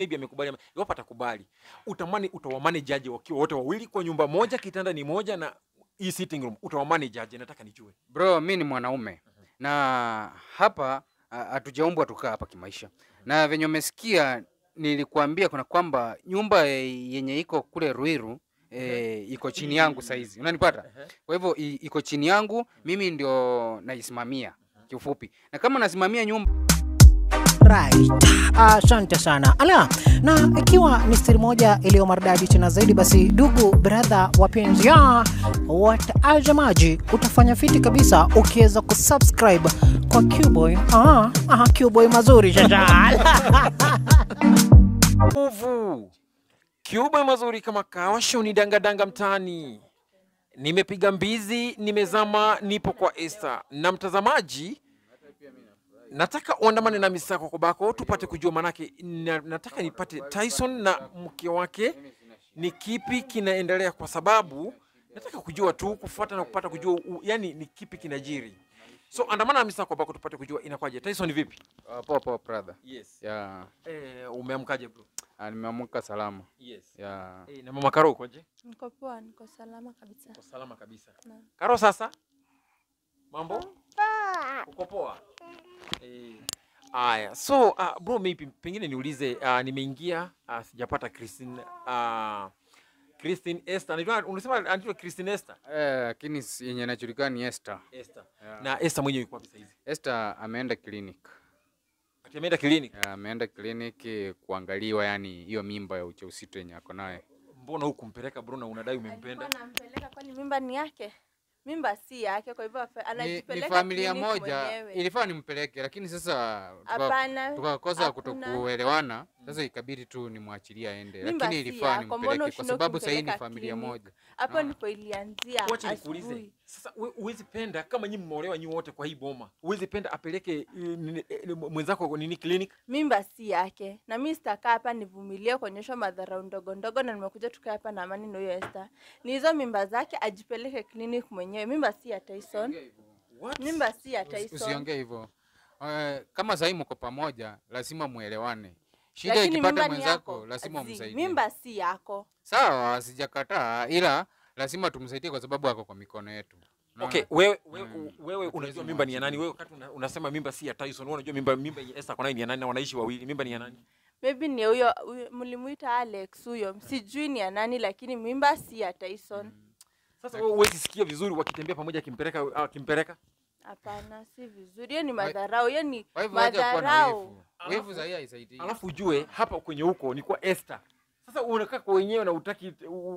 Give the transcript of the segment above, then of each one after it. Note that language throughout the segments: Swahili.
maybe amekubali ama iwapo atakubali utamani utawamanage aje wakiwa wote wawili kwa nyumba moja kitanda ni moja na hii sitting room utawamanage aje nataka nijue Bro, mi ni mwanaume na hapa ah, hatujaumbwa tukaa hapa kimaisha, na venye umesikia nilikuambia kuna kwamba nyumba eh, yenye iko kule Ruiru e, iko chini yangu saizi, unanipata? Kwa hivyo i- iko chini yangu, mimi ndio naisimamia kiufupi, na kama nasimamia nyumba Right. Asante sana. Ala, na ikiwa ni siri moja iliyo maridadi tena zaidi, basi ndugu brother wapenzi ya watazamaji, utafanya fiti kabisa ukiweza kusubscribe kwa Qboy. Aha, aha, Qboy mazuri shasha. nguvu kiuba mazuri kama kawasho ni dangadanga mtaani nimepiga mbizi nimezama nipo kwa Esther na mtazamaji nataka uandamane na misako kobako tupate kujua manake na, nataka nipate Tyson na mke wake ni kipi kinaendelea kwa sababu nataka kujua tu kufuata na kupata kujua u, yani ni kipi kinajiri so andamana na misako kobako tupate kujua inakwaje Tyson vipi uh, poa poa brother. yes Ya, eh, umeamkaje bro ah, nimeamka salama. yes Ya, eh, na mama Karo ukoje Niko poa, niko salama kabisa. Uko salama kabisa. Naam. Karo sasa? Mambo? Uko poa? Eh. Aya. So, uh, bro maybe pengine niulize uh, nimeingia uh, sijapata Christine uh, Christine Esther. Unajua unasema anaitwa Christine Esther? eh, lakini si- yenye inajulikana ni Esther. Esther. Ya. Na Esther mwenyewe yuko wapi sasa hivi? Esther ameenda clinic. Ati ameenda clinic. Ya, ameenda kliniki kuangaliwa, yani hiyo mimba ya ujauzito yenye ako naye. Mbona hukumpeleka bro na unadai umempenda? Alikuwa anampeleka kwani mimba ni yake? Mimba si yake, kwa hivyo afe- Ni, ni anajipeleka familia clinic moja, mwenyewe. ilifaa nimpeleke, lakini sasa tuka- Hapana, tukakosa hakuna. kutokuelewana. Sasa ikabidi tu nimwachilie aende, Mimba lakini si ilifaa yako, mbona nimpeleke kwa ushindwe sababu sahii ni kumpeleka familia clinic? moja. hapo Ah. ndipo ilianzia Wacha nikuulize. asubuhi. Sasa we- huwezi penda kama nyinyi mmeolewa nyinyi wote kwa hii boma. Huwezi penda apeleke eh, nini- eh, mwenzako nini clinic? Mimba si yake, na mi sitakaa hapa nivumilie kuonyeshwa madharau ndogo ndogo, na nimekuja tukae hapa na amani na huyo Esther. Ni hizo mimba zake, ajipeleke clinic mwenyewe. Mimba si ya Tyson, What? mimba si ya Usi- Tyson. Usiongee hivyo. Eh, kama sahii mko pamoja, lazima muelewane. Shida Lakini ikipata mimba ni mwenzako, yako. lazima Zi, umsaidie. Mimba si yako. Sawa, sijakataa, ila lazima tumsaidie kwa sababu ako kwa mikono yetu. Unaona? Okay, wewe wewe, Mm. wewe unajua Hatuwezi mimba ni ya mwachilia. nani? Wewe wakati una, unasema mimba si ya Tyson, wewe unajua mimba mimba yenye Esther kwa nani ni ya nani na wanaishi wawili. Mimba ni ya nani? maybe ni huyo huyo- mlimuita Alex huyo, sijui ni ya nani, lakini mimba si ya Tyson. Sasa wewe huwezi sikia vizuri wakitembea pamoja akimpeleka akimpeleka. Hapana, si vizuri. Hiyo ni madharau, hiyo ni Kwa hivyo haja kuwa na madharau. wivu. Wivu sahii haisaidii. Alafu ujue hapa kwenye huko ni kwa Esther. Sasa unakaa kwa wenyewe na utaki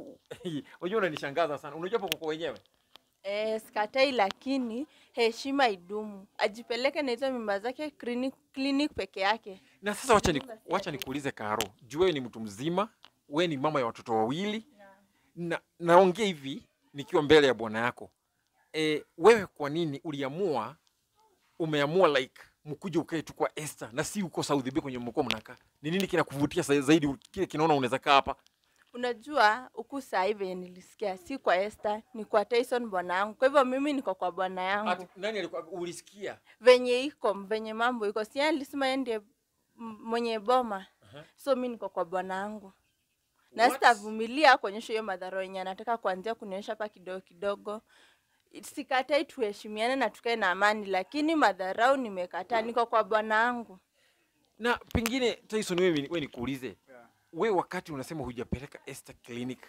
unajua unanishangaza sana. Unajua hapo kwa wenyewe. Eh, sikatai, lakini heshima idumu, ajipeleke na hizo mimba zake clinic, clinic peke yake. Na sasa wacha ni, Mimba si ya wacha nikuulize Karo. Juu wewe ni mtu mzima, wewe ni mama ya watoto wawili. Na naongea hivi nikiwa mbele ya bwana yako. E, wewe kwa nini uliamua umeamua like mkuje ukae tu kwa Esther na si uko South B kwenye mkoa mnakaa? Ni nini kinakuvutia sa- zaidi kile kinaona unaweza kaa hapa? Unajua huku saa hii venye nilisikia, si kwa Esther, ni kwa Tyson bwana yangu. Kwa hivyo mimi niko kwa bwana yangu Ati, nani alikuwa ulisikia? venye iko venye mambo iko, si yeye alisema yeye ndiye m- mwenye boma so mi niko kwa bwana yangu na What? sitavumilia kuonyesha hiyo madhara yenye anataka kuanzia kunionyesha hapa kidogo kidogo. Sikatai, tuheshimiane na tukae na amani, lakini madharau nimekataa. Niko kwa bwana yangu. Na pengine Tyson, wewe wewe nikuulize. Wewe wakati unasema hujapeleka Esther clinic.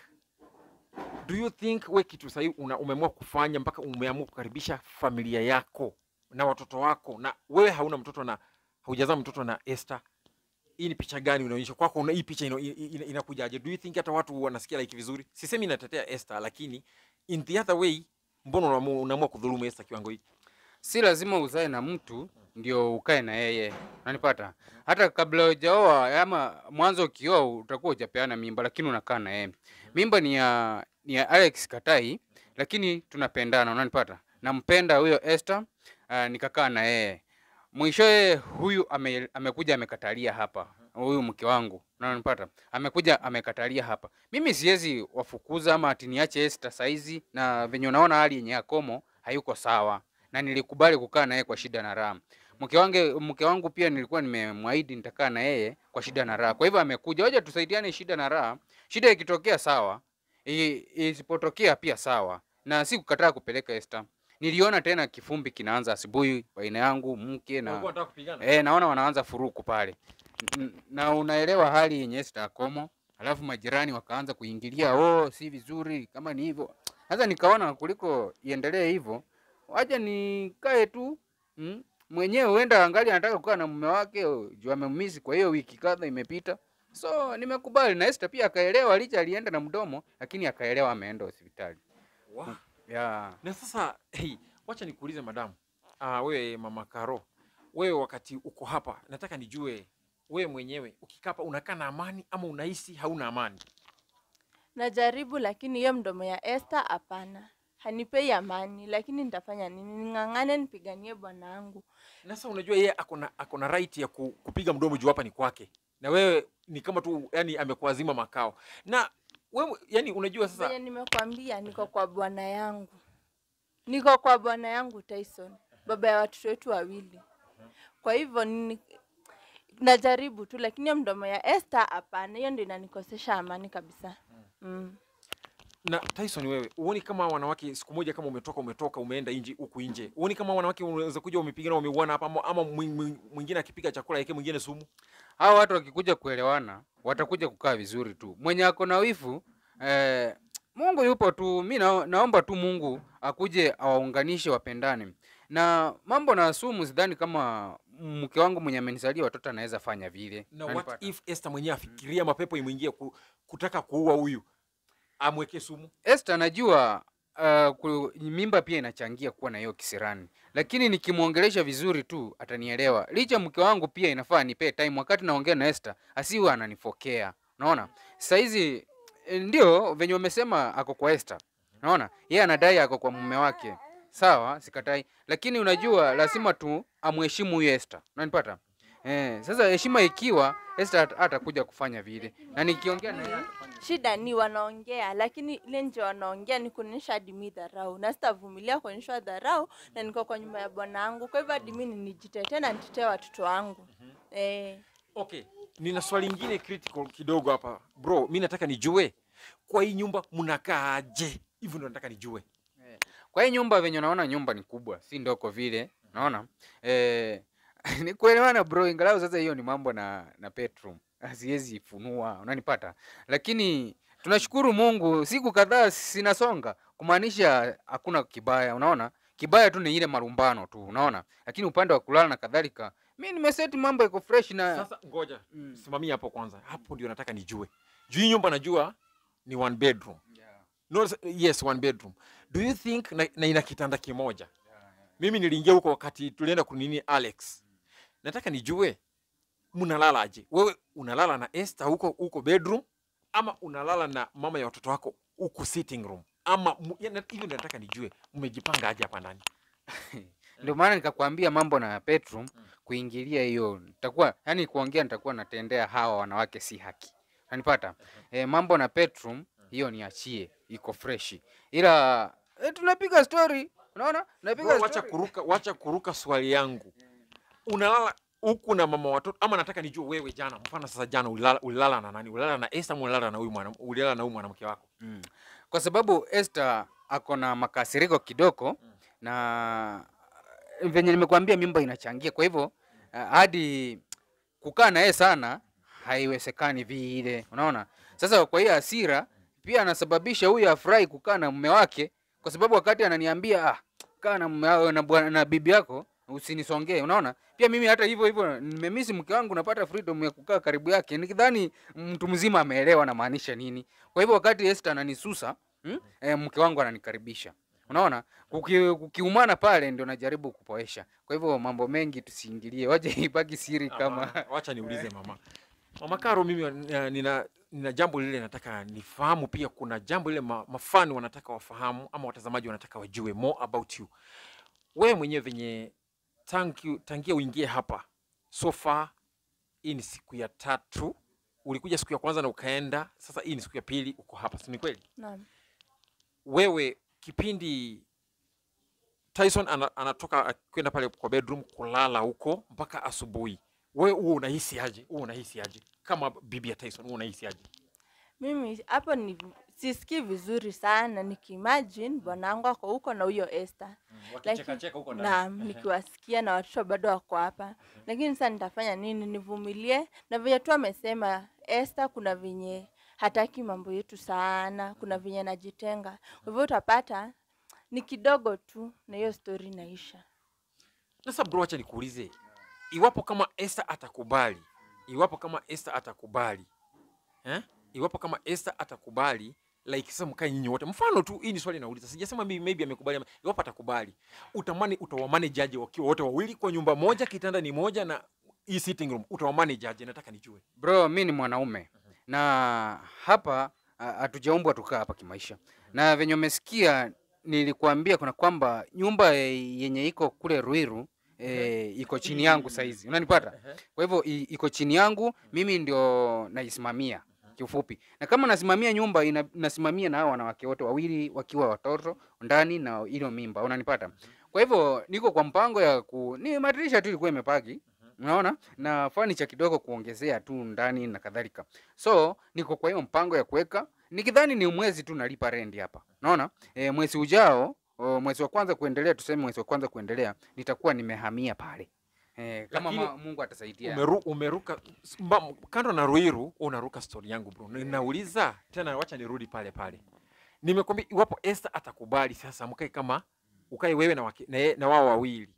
Do you think wewe kitu sahihi una umeamua kufanya mpaka umeamua kukaribisha familia yako na watoto wako na wewe hauna mtoto na haujazaa mtoto na Esther. Hii ni picha gani unaonyesha kwako? Una hii picha ina- ina- ina- inakujaje? Do you think hata watu wanasikia like vizuri? Sisemi natetea Esther, lakini in the other way, mbona unaamua unaamua kudhulumu Esther kiwango hiki? si lazima uzae na mtu ndio ukae na yeye, unanipata? Hata kabla hujaoa ama mwanzo ukioa utakuwa hujapeana mimba, lakini unakaa na yeye. Mimba ni ya ni ya Alex Katai, lakini tunapendana, unanipata? Nampenda huyo Esther, uh, nikakaa na yeye. Mwishowe huyu ame, amekuja amekatalia hapa, huyu mke wangu, unanipata? Amekuja amekatalia hapa. Mimi siwezi wafukuza ama ati niache Esther saizi, na venye unaona hali yenye akomo hayuko sawa na nilikubali kukaa naye kwa shida na raha. Mke wange mke wangu pia nilikuwa nimemwahidi nitakaa na yeye kwa shida na raha. Kwa hivyo amekuja, waje tusaidiane shida na raha. Shida ikitokea sawa, i- isipotokea pia sawa, na si kukataa kupeleka Esther. Niliona tena kifumbi kinaanza asubuhi baina yangu mke na Walikuwa wanataka kupigana? Eh, naona wanaanza furuku pale N- na unaelewa hali yenye Esther Komo, alafu majirani wakaanza kuingilia, oh, si vizuri kama ni hivyo. Sasa nikaona kuliko iendelee hivyo, wacha nikae tu mm, mwenyewe huenda angali anataka kukaa na mume wake oh, juu amemmisi, kwa hiyo wiki kadha imepita, so nimekubali. Na Esther pia akaelewa, licha alienda na mdomo, lakini akaelewa, ameenda hospitali Wow. yeah. Na sasa hey, wacha nikuulize madamu. Ah, wewe mama Karo, wewe wakati uko hapa, nataka nijue wewe mwenyewe ukikaa hapa unakaa na amani ama unahisi hauna amani? Najaribu, lakini hiyo mdomo ya Esther hapana, hanipei amani. Lakini nitafanya nini? Ning'ang'ane, nipiganie bwana wangu. Na sasa unajua yeye ako na ako na right ya ku, kupiga mdomo juu hapa ni kwake, na wewe ni kama tu yani amekuazima makao, na wewe yani unajua sasa Venye nimekwambia, niko kwa bwana yangu, niko kwa bwana yangu Tyson, baba ya watoto wetu wawili. Kwa hivyo ni, najaribu tu, lakini hiyo mdomo ya Esther hapana, hiyo ndio inanikosesha amani kabisa. Mm. na Tyson, wewe uoni kama wanawake siku moja kama umetoka umetoka umeenda nje huku nje, uoni kama wanawake unaweza kuja umepigana umeuana hapa ama, ama mwi- mwi- mwingine akipika chakula yake mwingine sumu? Hawa watu wakikuja kuelewana watakuja kukaa vizuri tu. Mwenye ako na wivu eh, Mungu yupo tu. Mi na, naomba tu Mungu akuje awaunganishe wapendane. Na mambo na sumu, sidhani kama mke wangu mwenye amenisalia watoto anaweza fanya vile. Na what Unanipata? if Esther mwenyewe afikiria mapepo imwingie ku, kutaka kuua huyu amweke sumu? Esther najua uh, ku, mimba pia inachangia kuwa na hiyo kisirani, lakini nikimwongelesha vizuri tu atanielewa. Licha mke wangu pia inafaa nipe time wakati naongea na Esther, asiwe ananifokea. Unaona, saizi eh, ndio venye wamesema ako kwa Esther. Unaona, yeye anadai ako kwa mume wake, sawa, sikatai, lakini unajua lazima tu amheshimu huyo Esther. Unanipata? Eh, sasa heshima ikiwa Esther hat- hatakuja kufanya vile, na nikiongea na yeye atafanya Shida ni wanaongea, lakini ile nje wanaongea ni kuonyesha hadi mi dharau, na sitavumilia kuonyeshwa dharau, na niko kwa nyumba ya bwana wangu. Kwa hivyo hadi mi nijitetee na nitetee watoto wangu eh. Okay, nina swali lingine critical kidogo hapa bro. Mi nataka nijue kwa hii nyumba mnakaaje? Hivyo ndo nataka nijue. Kwa hii nyumba venye unaona nyumba ni kubwa, si ndoko vile, unaona? Eh, ni kuelewana bro, ingalau sasa hiyo ni mambo na na bedroom. Siwezi funua, unanipata? Lakini tunashukuru Mungu, siku kadhaa sinasonga, kumaanisha hakuna kibaya, unaona? Kibaya tu ni ile marumbano tu, unaona? Lakini upande wa kulala na kadhalika, mi nimeseti mambo iko fresh na Sasa ngoja Mm. simamia hapo kwanza, hapo ndio nataka nijue. Juu hii nyumba najua ni one bedroom. No, s- yes, one bedroom. Do you think na, na ina kitanda kimoja? Mimi niliingia huko wakati tulienda kunini Alex. Nataka nijue mnalalaje? Wewe unalala na Esther huko huko bedroom ama unalala na mama ya watoto wako huko sitting room? Ama mu- ya- na- hivyo ndio nataka nijue mmejipanga aje hapa ndani. ndio maana nikakwambia mambo na bedroom kuingilia hiyo nitakuwa yani kuongea nitakuwa natendea hawa wanawake si haki unanipata e, mambo na bedroom hiyo niachie iko freshi ila e, tunapiga story unaona tunapiga Bro, wacha story. kuruka, wacha kuruka swali yangu. Unalala huku na mama watoto ama nataka nijue wewe jana, mfano sasa jana ulilala, ulilala na nani? Ulilala na Esther ama ulilala na huyu mwana ulilala na huyu mwanamke wako? mm. kwa sababu Esther ako na makasiriko kidogo na venye nimekuambia mimba inachangia kwa hivyo ah, hadi kukaa na yeye sana haiwezekani vile unaona sasa kwa hiyo hasira pia anasababisha huyu afurahi kukaa na mume wake kwa sababu wakati ananiambia ah, kaa na mume wako na, bwana- na bibi yako usinisongee unaona pia mimi hata hivyo hivyo nimemisi mke wangu napata freedom ya kukaa karibu yake nikidhani mtu mzima ameelewa namaanisha nini kwa hivyo wakati Esther ananisusa hmm? e, mke wangu ananikaribisha unaona Kuki- kukiumana pale ndio najaribu kupoesha kwa hivyo mambo mengi tusiingilie waje ibaki siri kama Hapana, Wacha niulize mama. Mama Karo, mimi wa- nina, nina, nina jambo lile nataka nifahamu pia. Kuna jambo lile ma, mafani wanataka wafahamu ama watazamaji wanataka wajue more about you. Wewe mwenyewe venye tangu, tangia uingie hapa so far, hii ni siku ya tatu. Ulikuja siku ya kwanza na ukaenda, sasa hii ni siku ya pili uko hapa, si ni kweli? Naam. Wewe kipindi Tyson ana, anatoka kwenda pale kwa bedroom kulala huko mpaka asubuhi. Wewe huo unahisi aje? Huo unahisi aje? Kama bibi ya Tyson huo unahisi aje? Mimi hapo ni sisikii vizuri sana nikiimagine bwanangu ako huko na huyo Esther. Wakichekacheka huko ndani. Naam, nikiwasikia na watoto bado wako hapa, lakini sasa nitafanya nini? Nivumilie na venye tu amesema Esther, kuna venye hataki mambo yetu sana, kuna venye najitenga. Kwa hivyo utapata ni kidogo tu na hiyo story inaisha. Sasa bro, acha nikuulize, iwapo kama Esther atakubali, iwapo kama Esther atakubali eh? iwapo kama Esther atakubali like sasa mkae nyinyi wote, mfano tu, hii ni swali nauliza, sijasema maybe, maybe amekubali, ama iwapo atakubali, utamani utawamanage aje wakiwa wote wawili kwa nyumba moja, kitanda ni moja na hii sitting room, utawamanage aje? Nataka nijue. Bro, mi ni mwanaume na hapa ah, hatujaumbwa tukaa hapa kimaisha, na venye umesikia nilikuambia kuna kwamba nyumba eh, yenye iko kule Ruiru e, iko chini yangu saizi, unanipata? Kwa hivyo i- iko chini yangu, mimi ndio naisimamia kiufupi, na kama nasimamia nyumba ina, nasimamia na hao wanawake wote wawili wakiwa watoto ndani na ilo mimba, unanipata? Kwa hivyo niko kwa mpango ya ku ni madirisha tu ilikuwa imepaki unaona na furniture kidogo kuongezea tu ndani na kadhalika so niko kwa hiyo mpango ya kuweka nikidhani ni mwezi tu nalipa rendi hapa unaona e, mwezi ujao o, mwezi wa kwanza kuendelea tuseme mwezi wa kwanza kuendelea nitakuwa nimehamia pale e, kama Lakini ma, Mungu atasaidia Umeru, umeruka mba, kando na Ruiru, unaruka story yangu bro. Ninauliza tena, wacha nirudi pale pale. Nimekwambia iwapo Esther atakubali sasa, mkae kama ukae wewe na, wake, na, ye- na wao wawili,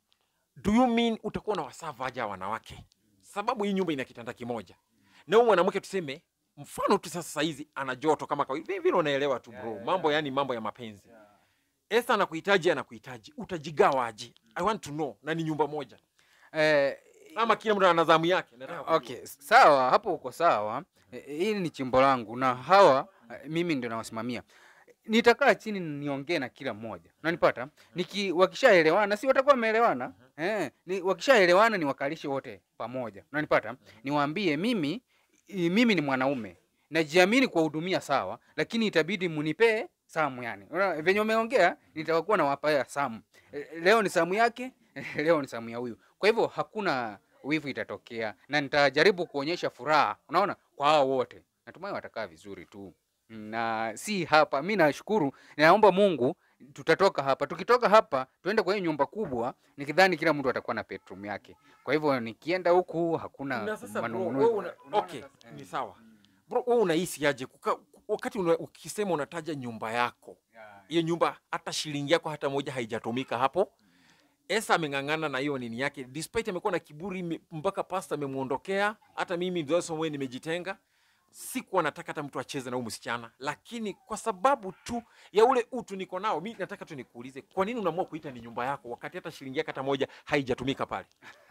do you mean utakuwa na wasava aja wanawake? Sababu hii nyumba ina kitanda kimoja, na huyu mwanamke tuseme mfano tu sasa hizi ana joto kama kawaida, vile vile unaelewa tu bro, mambo yani mambo ya mapenzi. Esther anakuhitaji, anakuhitaji, utajigawaje? I want to know, na ni nyumba moja e, ama kila mtu ana zamu yake? Nataka kujua. okay sawa hapo uko sawa e, hili ni chimbo langu na hawa e, mimi ndio nawasimamia nitakaa chini niongee na kila mmoja unanipata niki wakishaelewana si watakuwa wameelewana eh, ni, wakishaelewana niwakalishe wote pamoja unanipata niwaambie mimi i- mimi ni mwanaume najiamini kuwahudumia sawa lakini itabidi munipee samu yani Unaona, venye umeongea nitakuwa nawapea samu Eh, leo ni samu yake leo ni samu ya huyu kwa hivyo hakuna wivu itatokea na nitajaribu kuonyesha furaha unaona kwa hao wote natumai watakaa vizuri tu na si hapa mi nashukuru naomba mungu tutatoka hapa tukitoka hapa tuende kwa hiyo nyumba kubwa nikidhani kila mtu atakuwa na bedroom yake kwa hivyo nikienda huku hakuna na sasa bro, manung'uniko. wewe una, okay, ni sawa bro, wewe unahisi aje kuka, wakati una, ukisema unataja nyumba yako hiyo nyumba hata shilingi yako hata moja haijatumika hapo. Esa ameng'ang'ana na hiyo nini yake, despite amekuwa na kiburi me- mpaka pasta amemwondokea. Hata mimi ndio somwe nimejitenga, sikuwa nataka hata mtu acheze na huyu msichana, lakini kwa sababu tu ya ule utu niko nao, mi nataka tu nikuulize, kwa nini unaamua kuita ni nyumba yako wakati hata shilingi yako hata moja haijatumika pale?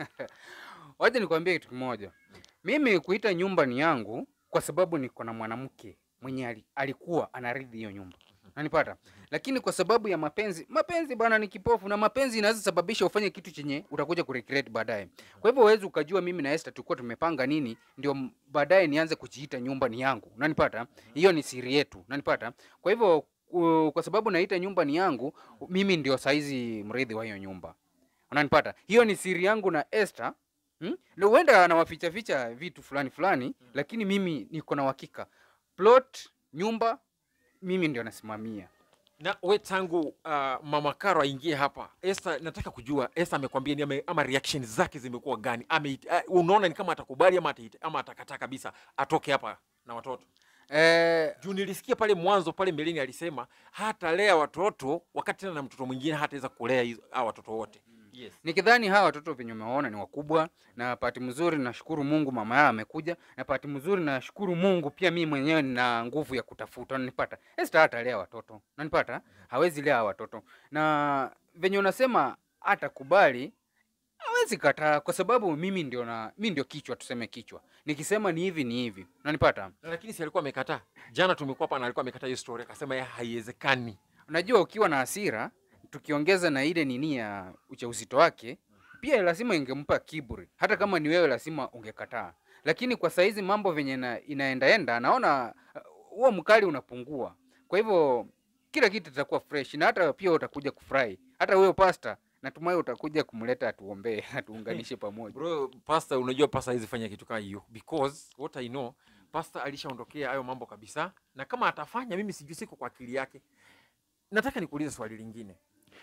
wacha nikwambie kitu kimoja mimi kuita nyumba ni yangu kwa sababu niko na mwanamke mwenye ali- alikuwa anaridhi hiyo nyumba nanipata lakini kwa sababu ya mapenzi mapenzi bwana ni kipofu na mapenzi inaweza sababisha ufanye kitu chenye utakuja kuregret baadaye kwa hivyo huwezi ukajua mimi na Esther tulikuwa tumepanga nini ndio m- baadaye nianze kujiita nyumba ni yangu unanipata hiyo ni siri yetu unanipata kwa hivyo ku- kwa sababu naita nyumba ni yangu mimi ndio saizi mrithi wa hiyo nyumba unanipata hiyo ni siri yangu na Esther Hmm? Na huenda anawaficha ficha vitu fulani fulani lakini mimi niko na uhakika plot nyumba mimi ndio nasimamia na we tangu uh, mama Karo aingie hapa Esther, nataka kujua Esther amekwambia ni ame, ama reaction zake zimekuwa gani? Ame, uh, unaona ni kama atakubali ama, ataita, ama atakataa kabisa atoke hapa na watoto? eh, Juu nilisikia pale mwanzo pale mbeleni alisema hatalea watoto wakati tena na mtoto mwingine hataweza kulea hizo hao watoto wote. Yes. nikidhani hawa watoto venye umewaona ni wakubwa na pati mzuri nashukuru mungu mama yao amekuja na pati mzuri nashukuru mungu pia mimi mwenyewe nina nguvu ya kutafuta nanipata Esther hatalea watoto nanipata hawezi lea hawa watoto na venye unasema hatakubali hawezi kataa kwa sababu mimi ndio na mi ndio kichwa tuseme kichwa nikisema ni hivi ni hivi nanipata Lakini si alikuwa amekataa. Jana tumekuwa hapa na alikuwa amekataa hiyo story akasema yeye haiwezekani. unajua ukiwa na hasira tukiongeza na ile nini ya uchauzito wake pia lazima ingempa kiburi hata kama ni wewe lazima ungekataa lakini kwa saizi mambo venye na, inaendaenda naona uh, huo mkali unapungua kwa hivyo kila kitu kitakuwa fresh na hata pia utakuja kufurahi hata huyo pasta natumai utakuja kumleta atuombee atuunganishe pamoja bro pasta unajua pasta hawezi fanya kitu kama hiyo because what i know pasta alishaondokea hayo mambo kabisa na kama atafanya mimi sijui siko kwa akili yake nataka nikuulize swali lingine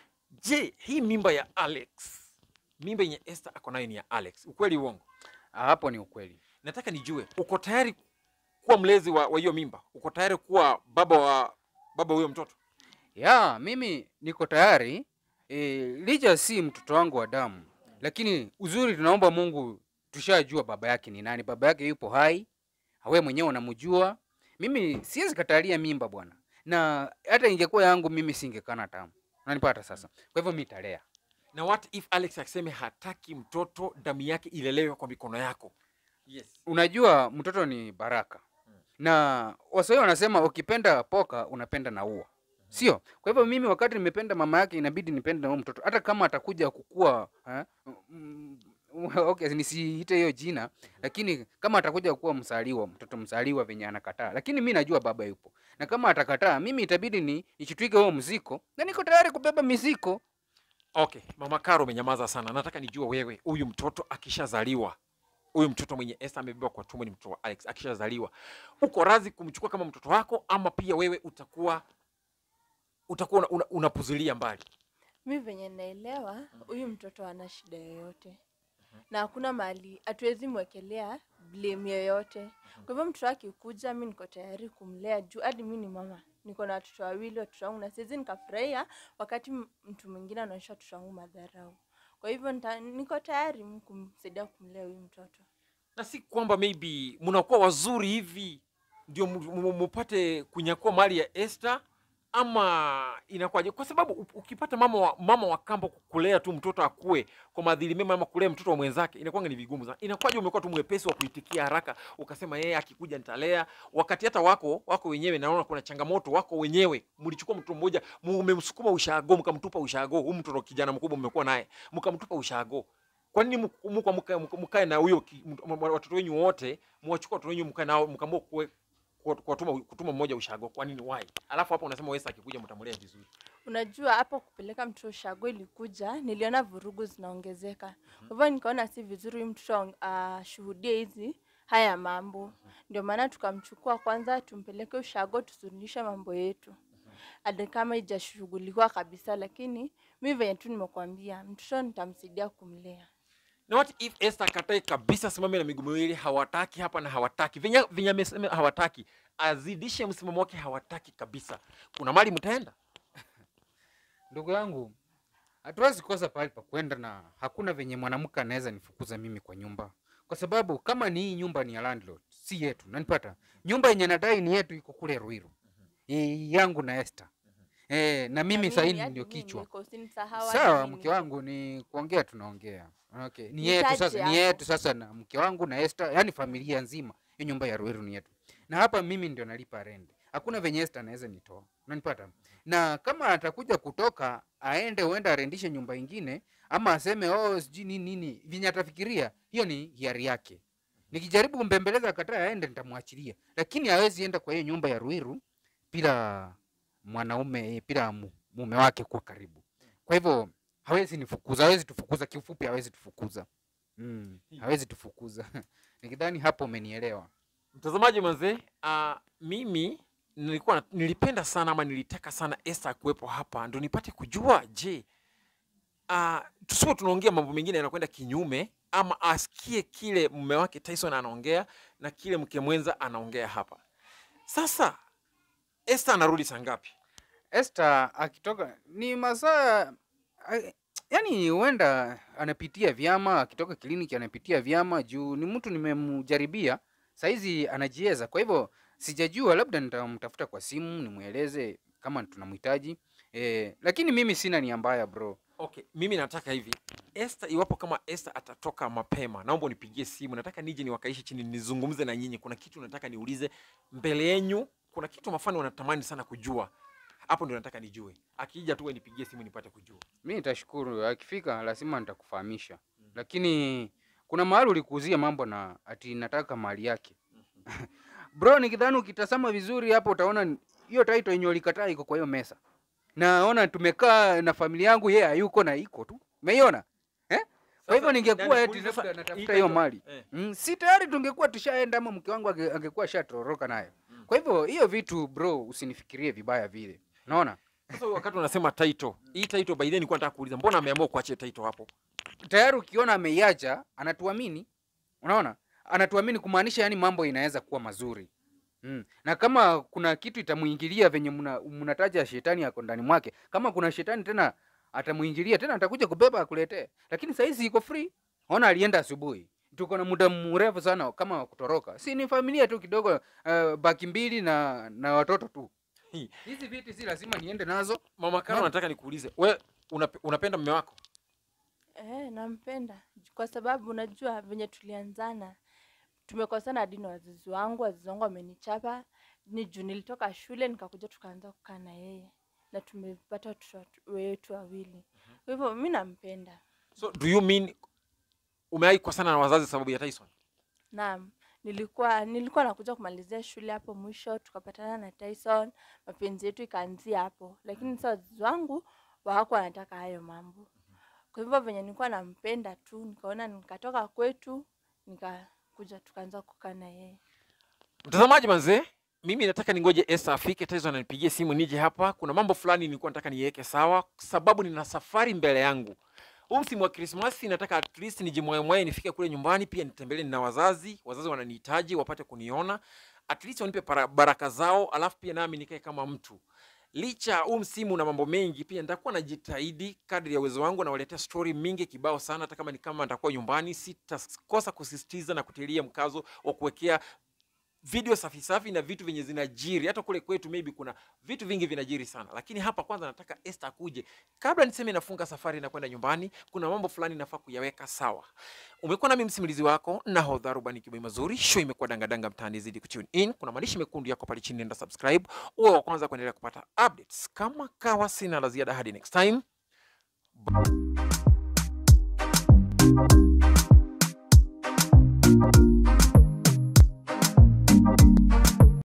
je hii mimba ya alex mimba yenye esther ako nayo ni ya alex ukweli uongo Ah, hapo ni ukweli nataka nijue uko tayari kuwa mlezi wa wa hiyo mimba uko tayari kuwa baba wa baba huyo mtoto ya mimi niko tayari e, licha si mtoto wangu wa damu lakini uzuri tunaomba mungu tushajua baba yake ni nani baba yake yupo hai awe mwenyewe unamjua mimi siwezi katalia mimba bwana na hata ingekuwa yangu mimi singekana tamu unanipata sasa kwa hivyo mi talea na what if alex akiseme hataki mtoto damu yake ilelewe kwa mikono yako yes unajua mtoto ni baraka na waswahili wanasema ukipenda poka unapenda na ua sio kwa hivyo mimi wakati nimependa mama yake inabidi nipende na huyo mtoto hata kama atakuja kukua eh, mm, okay, nisiite hiyo jina lakini kama atakuja kuwa msaliwa mtoto msaliwa venye anakataa lakini mi najua baba yupo na kama atakataa mimi itabidi ni nichitwike huo mziko na niko tayari kubeba miziko okay mama karo umenyamaza sana nataka nijue wewe huyu mtoto akishazaliwa huyu mtoto mwenye Esther amebeba kwa tumbo ni mtoto wa Alex akishazaliwa uko radhi kumchukua kama mtoto wako ama pia wewe utakuwa utakuwa una- una- unapuzulia mbali mi venye naelewa huyu mtoto ana shida yoyote na hakuna mahali hatuwezi mwekelea blame yoyote kwa hivyo mtoto akikuja mi niko tayari kumlea juu hadi mi ni mama niko na watoto wawili watoto wangu na siwezi nikafurahia wakati m- mtu mwingine anaonyesha watoto wangu madharau kwa hivyo nita, niko tayari mi kumsaidia kumlea huyu mtoto na si kwamba maybe mnakuwa wazuri hivi ndio mu- mu- mupate kunyakua mali ya Esther ama inakuwaje? Kwa sababu u- ukipata mama wa, mama wa kambo kulea tu mtoto akue kwa maadili mema ama kulea mtoto wa mwenzake inakuwa ni vigumu sana. Inakuwaje umekuwa tu mwepesi wa kuitikia haraka ukasema yeye akikuja nitalea, wakati hata wako wako wenyewe naona kuna changamoto wako wenyewe. Mlichukua mtoto mmoja mmemsukuma ushago mkamtupa ushago, huyu mtoto kijana mkubwa mmekuwa naye mkamtupa ushago kwa nini mk- mko mka- mka- mkae na huyo ki- m- m- watoto wenyu wote mwachukua watoto wenyu mkae nao mkaamua kuwe- kuwa- kuwatuma kutuma mmoja ushago kwa nini why alafu hapo unasema wewe akikuja mtamlea vizuri unajua hapo kupeleka mtoto ushago ilikuja niliona vurugu zinaongezeka kwa hivyo nikaona si vizuri huyu mtoto ashuhudie hizi haya mambo ndio maana tukamchukua kwanza tumpeleke ushago tusuluhishe mambo yetu hadi kama ijashughulikiwa kabisa lakini mi venye tu nimekwambia mtoto nitamsaidia kumlea na what if Esther akatae kabisa simame na miguu miwili hawataki hapa na hawataki venye venye amesema hawataki azidishe msimamo wake hawataki kabisa kuna mali mtaenda ndugu yangu hatuwezi kosa pahali pa kwenda na hakuna venye mwanamke anaweza nifukuza mimi kwa nyumba kwa sababu kama ni hii nyumba ni ya landlord si yetu nanipata nyumba yenye nadai ni yetu iko kule ruiru e, yangu na Esther e, na mimi Na sahii hadi ndio mimi kichwa niko, usinisahau hadi sawa mimi mke wangu ni kuongea tunaongea okay. ni Nitaje yetu sasa ni hapo. yetu sasa na mke wangu na Esther yani familia nzima hiyo nyumba ya ruiru ni yetu na hapa mimi ndio nalipa rent hakuna venye Esther anaweza nitoa unanipata na kama atakuja kutoka aende huenda arendishe nyumba ingine ama aseme oh sijui nini nini venye atafikiria hiyo ni hiari yake nikijaribu kumbembeleza akataa aende nitamwachilia lakini hawezi enda kwa hiyo nyumba ya ruiru bila mwanaume bila mu- mume wake kuwa karibu kwa hivyo hawezi nifukuza hawezi tufukuza kiufupi hawezi tufukuza mm, hawezi tufukuza nikidhani hapo umenielewa mtazamaji mazee uh, mimi nilikuwa na- nilipenda sana ama nilitaka sana Esther kuwepo hapa ndo nipate kujua je uh, tusiwe tunaongea mambo mengine yanakwenda kinyume ama asikie kile mume wake Tyson anaongea na kile mke mwenza anaongea hapa sasa Esther anarudi saa ngapi Esther akitoka ni masaa a- yani huenda anapitia vyama akitoka kliniki anapitia vyama juu ni mtu nimemjaribia saizi anajieza kwa hivyo sijajua labda nitamtafuta kwa simu nimweleze kama tunamhitaji e, lakini mimi sina nia mbaya bro okay mimi nataka hivi Esther iwapo kama Esther atatoka mapema naomba unipigie simu nataka nije niwakaishi chini nizungumze na nyinyi kuna kitu nataka niulize mbele yenyu kuna kitu mafani wanatamani sana kujua hapo ndio nataka nijue akija tu wewe nipigie simu nipate kujua mi nitashukuru akifika lazima nitakufahamisha lakini kuna mahali ulikuuzia mambo na ati nataka mali yake bro nikidhani ukitazama vizuri hapo utaona ni- hiyo title yenye ulikataa iko kwa hiyo mesa naona tumekaa na familia yangu yeye hayuko na iko tu umeiona eh? kwa hivyo ningekuwa eti labda natafuta hiyo mali mm, si tayari tungekuwa tushaenda ama mke wangu ange- angekuwa shatoroka nayo kwa hivyo hiyo vitu bro usinifikirie vibaya vile unaona Sasa wakati unasema title, hii title by the way nilikuwa nataka kuuliza, mbona ameamua kuachia title hapo? tayari ukiona ameiacha anatuamini unaona anatuamini kumaanisha yani mambo inaweza kuwa mazuri mm. na kama kuna kitu itamuingilia venye mna- mnataja shetani yako ndani mwake kama kuna shetani tena atamuingilia tena atakuja kubeba akuletee lakini sahizi iko free ona alienda asubuhi tuko na muda mrefu sana kama wa kutoroka si ni familia tu kidogo uh, baki mbili na na watoto tu Hii. hizi viti si lazima niende nazo Mama Karo, Mama. nataka nikuulize, we unape, unapenda mume wako? Eh, nampenda kwa sababu unajua venye tulianzana tumekosana hadi na wazazi wangu. Wazazi wangu wamenichapa, ni juu nilitoka shule nikakuja tukaanza kukaa na yeye na tumepata watoto watu- wetu wawili. Kwa hivyo mi nampenda. So do you mean umewahi kukosana na wazazi sababu ya Tyson? Naam, nilikuwa nilikuwa nakuja kumalizia shule hapo mwisho, tukapatana na Tyson, mapenzi yetu ikaanzia hapo, lakini sasa wazazi wangu hawakuwa wanataka hayo mambo. Kwa hivyo venye nilikuwa nampenda tu, nikaona nikatoka kwetu, nikakuja tukaanza kukaa na yeye. Mtazamaji manze, mimi nataka ningoje Esther afike, Tyson anipigie simu nije hapa. Kuna mambo fulani nilikuwa nataka niweke sawa, sababu nina safari mbele yangu. Huu msimu wa Krismasi nataka at least nijimwaemwae nifike kule nyumbani, pia nitembelee na wazazi. Wazazi wananihitaji wapate kuniona, at least wanipe para- baraka zao, alafu pia nami nikae kama mtu licha huu msimu na mambo mengi, pia nitakuwa najitahidi kadri ya uwezo wangu, nawaletea story mingi kibao sana. Hata kama ni kama nitakuwa nyumbani, sitakosa kusisitiza na kutilia mkazo wa kuwekea video safi safi na vitu vyenye zinajiri. Hata kule kwetu maybe kuna vitu vingi vinajiri sana, lakini hapa kwanza nataka Esther akuje. Kabla niseme nafunga safari na kwenda nyumbani, kuna mambo fulani nafaa kuyaweka sawa. Umekuwa nami msimulizi wako nahodha Rubani Kibai Mazuri. Show imekuwa dangadanga mtaani, zidi kutune in. Kuna maandishi mekundu yako pale chini, nenda subscribe uwe wa kwanza kuendelea kupata updates. Kama kawa, sina la ziada hadi next time.